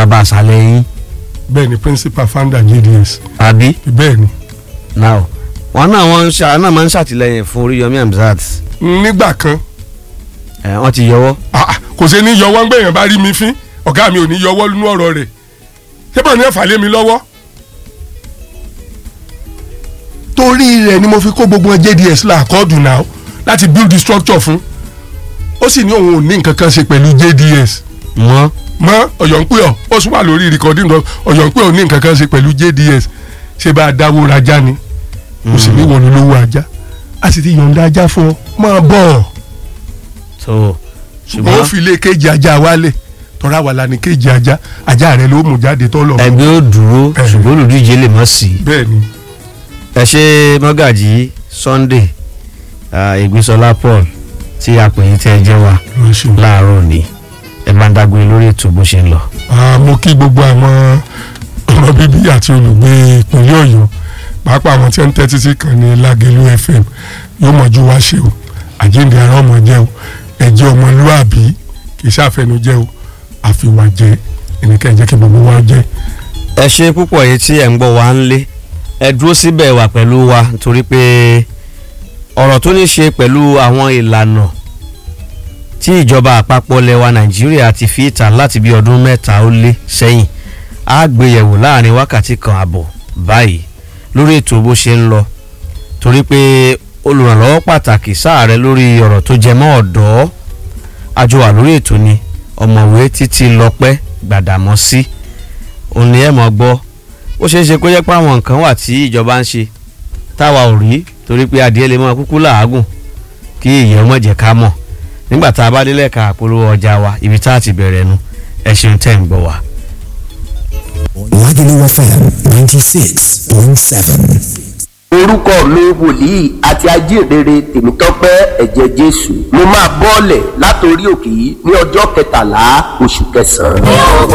bàbá àṣálẹ̀ yín bẹ́ẹ̀ ni principal founder JDS àbí bẹ́ẹ̀ ni now wọn náà wọn ń ṣe náà máa ń ṣàtìlẹ́yìn fún Oríyọmí Hamzat nígbà kan ẹ wọn ti yọwọ́ ah, ah, kò ṣe ní yọwọ́ ń gbẹ̀yàn bá rí mi fín ọ̀gá mi ò ní yọwọ́ nínú ọ̀rọ̀ rẹ̀ tẹ́bọ̀ ní ẹ̀fà lé mi lọ́wọ́ torí rẹ̀ ni mo fi kó gbogbo JDS làkọ́ọ̀dù náà láti build the structure fún ó sì ní òun ò ní nǹkan kan ṣe pẹ̀lú JDS mọ́ mọ ọ̀yọ̀ǹpẹ̀ ọ̀ ó sún wà lórí recording lọ ọ̀yọ̀ǹpẹ̀ ò ní nǹkan kan ṣe pẹ̀lú JDS ṣé bá a dáwó rajá ni kò sì ní wọ́n ní lówó ajá a sì ti yọ̀ǹda ajá fún ọ máa bọ̀ so ṣùgbọ́n ó fi ilé kéjì ajá wálé tọ́ra wà lánìí kéjì ajá ajá rẹ ló mú jáde tọ́ lọ. ẹgbẹ́ ó dúró Eh. ṣùgbọ́n olùdíje lè mọ̀ sí i bẹ́ẹ̀ ni ẹ ṣe mọ́gàjì Sunday ah, Ìgbísọlá Paul tí a pè yín tẹ́ ẹ jẹ́ wa ló ṣe. láàárọ̀ ni ẹ bá ń dágbére lórí ètò bó ṣe ń lọ. Ah, mo kí gbogbo àwọn ọmọ bíbí àti olùgbé ìpínlẹ̀ Ọ̀yọ́ pàápàá àwọn tí wọ́n ń tẹ́tí sí kan ní Lágẹ̀lú FM yóò mọ̀jú wá ṣe o àjíǹde ara ọmọ jẹ́ o ẹ̀jẹ̀ ọmọlúàbí kì í ṣàfẹnujẹ́ o àfiwàjẹ́ ẹnìkan ẹ̀jẹ̀ kí gbogbo wa jẹ́. ẹ ṣe púpọ̀ yìí tí ẹ̀ ń gbọ́ wa ń lé ẹ dúró síbẹ̀ wà pẹ̀lú wa nítorí pé ọ̀rọ̀ tó ní ṣe pẹ̀lú àwọn ìlànà tí ìjọba àpapọ̀ lẹwa Nàìjíríà ti fi ìta láti bí ọdún mẹ́ta ó lé sẹ́yìn á gbéyẹ̀wò láàrin wákàtí kan àbọ̀ báyìí lórí ètò bó ṣe ń lọ torí pé olùrànlọ́wọ́ pàtàkì sáàrẹ lórí ọ̀rọ̀ tó jẹ mọ́ ọ̀dọ́ àjọ wà lórí ètò ni ọ̀mọ̀wé títí lọ́pẹ́ Gbàdàmọ́sí òun ni ẹ mọ̀ gbọ́ ó ṣeé ṣe kó jẹ́ pé àwọn nǹkan wà tí ìjọba ń ṣe táwa ò rí torí pé adìẹ lè mọ kúkú làágùn kí ìyẹn mọ̀ jẹ́ ká mọ̀ nígbà tá a bá délẹ̀ ká polówó ọjà wa ibi tá a ti bẹ̀rẹ̀ nu ẹ ṣeun tẹ́ ń gbọ́ wa. Lagelu FM ninety six point seven. orúkọ mi wòlíì àti ajíhìnrere tèmítọ́pẹ́ ẹ̀jẹ̀ jésù mo máa bọ́ọ̀lẹ̀ látòrí òkè yìí ní ọjọ́ kẹtàlá oṣù kẹsàn-án. Ní ògo